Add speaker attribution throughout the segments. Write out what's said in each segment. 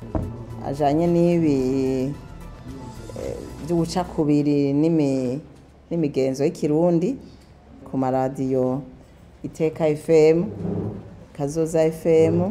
Speaker 1: ajanye n'ibi eh, vy'ubucakubiri n'imi- n'imigenzo y'ikirundi ku maradiyo iteka fm kazoza fm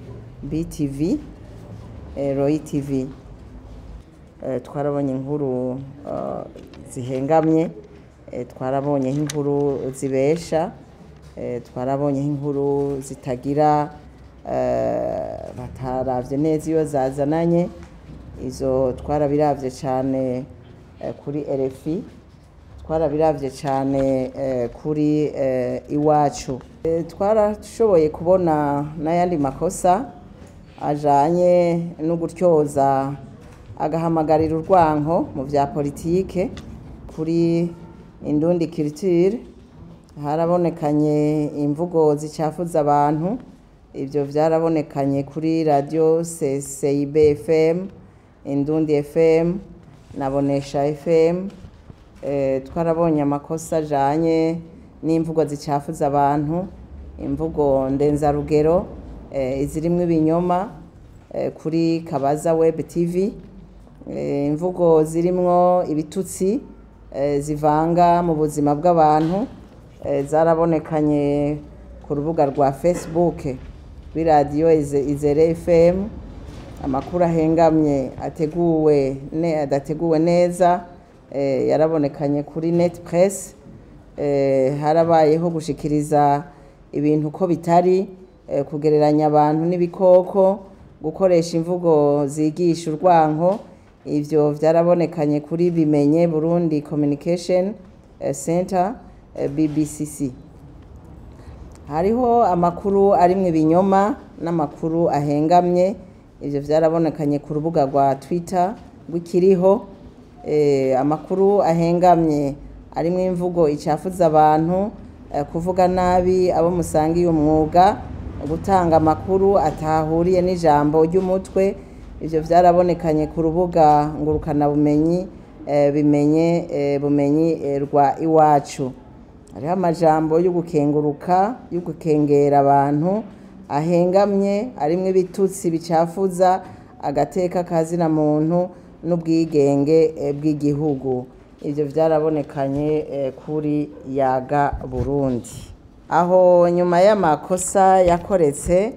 Speaker 1: btv eh, royi tv Eh, twarabonye inkuru eh, zihengamye eh, twarabonye inkuru zibesha eh, twarabonye inkuru zitagira eh, bataravye neza iyo zazananye izo twarabiravye cane eh, kuri RFI twarabiravye cane eh, kuri eh, iwacu Eh, twarashoboye kubona n'ayandi makosa ajanye no gutyoza agahamagarira urwanko mu vya politike kuri indundi culture harabonekanye imvugo zicafuza abantu ivyo vyarabonekanye kuri radio CCIB FM Indundi FM nabonesha FM eh, twarabonye amakosa ajanye n'imvugo zicafuza abantu imvugo ndenzarugero eh, izirimwo ibinyoma eh, kuri Kabaza Web TV eh, imvugo zirimwo ibitutsi eh, zivanga mu buzima bw'abantu eh, zarabonekanye ku rubuga rwa Facebook rw'iradiyo Ize- Izere FM amakuru ahengamye ateguwe ne adateguwe neza eh, yarabonekanye kuri net press eh, harabayeho gushikiriza ibintu uko bitari eh, kugereranya abantu n'ibikoko gukoresha imvugo zigisha urwanko ivyo vyarabonekanye kuri bimenye Burundi Communication eh, Center eh, BBCC hariho amakuru arimwo ibinyoma n'amakuru ahengamye ivyo vyarabonekanye ku rubuga rwa twitter rw'ikiriho eh, amakuru ahengamye arimwo imvugo icafuza abantu eh, kuvuga nabi abo musangiye umwuga gutanga amakuru atahuriye n'ijambo ry'umutwe ivyo vyarabonekanye ku rubuga ngurukanabumenyi eh, bimenye eh, bumenyi eh, rwa iwacu hariho amajambo yo gukenguruka yo gukengera abantu ahengamye arimwo ibitutsi bicafuza agateka kazina muntu n'ubwigenge eh, bw'igihugu ivyo vyarabonekanye eh, kuri yaga burundi aho nyuma y'amakosa yakoretse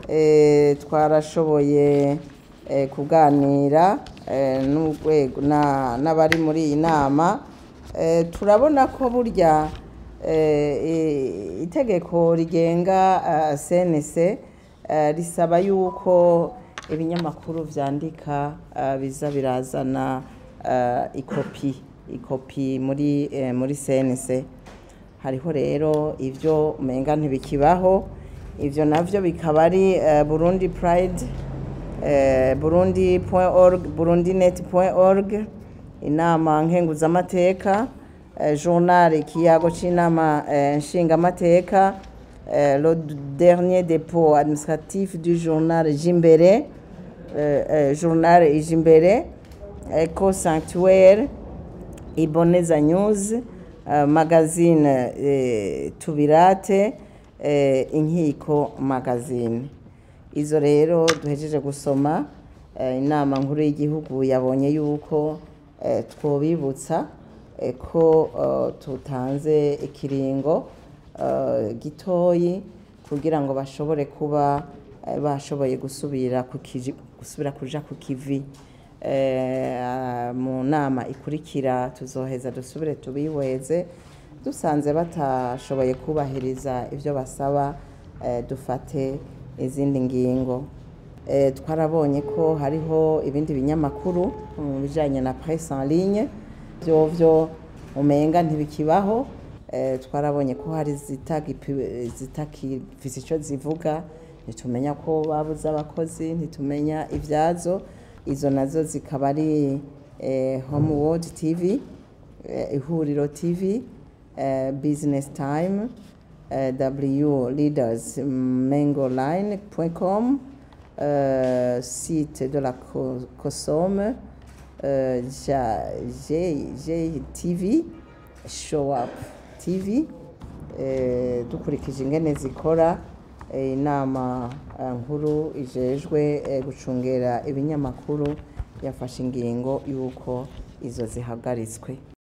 Speaker 1: eh, twarashoboye eh, kuganira eh, n'urwego na- n'abari muri iyi nama eh, turabona ko burya eh, i- itegeko rigenga eh, CNC eh, risaba yuko ibinyamakuru vyandika eh, biza birazana eh, ikopi ikopi muri eh, muri CNC hariho rero ivyo umenga ntibikibaho ivyo navyo bikaba ari eh, Burundi Pride eh, burundi.org burundinet.org inama nkenguzamateka eh, journal ikiyago c'inama eh, nshingamateka eh, le dernier dépôt administratif du journal Jimbere eh, eh, journal Ijimbere Eco Sanctuaire Iboneza News eh, magazine eh, Tubirate eh, Inkiko magazine izo rero duhejeje gusoma eh, inama nkuru y'igihugu yabonye yuko eh, twobibutsa eh, ko eh, tutanze ikiringo eh, gitoyi kugira ngo bashobore kuba eh, bashoboye gusubira ku kiji- gusubira kuja ku kivi Eh, mu nama ikurikira tuzoheza dusubire tubihweze dusanze batashoboye kubahiriza ibyo basaba eh, dufate izindi ngingo Eh, twarabonye ko hariho ibindi binyamakuru mu bijanye na presse en ligne vyovyo umenga ntibikibaho Eh, twarabonye ko hari zitagipi- zitakifise ico zivuga ntitumenya ko babuze abakozi ntitumenya ivyazo izo nazo zikaba ari eh, homeworld tv eh, ihuriro tv eh, business time eh, w leaders mengoline.com euh, site de la Co- COSOM euh, Ja- J- JTV show up tv eh, dukurikije ingene zikora eh, inama eh, nkuru ijejwe eh, gucungera ibinyamakuru yafashe ingingo y'uko izo zihagaritswe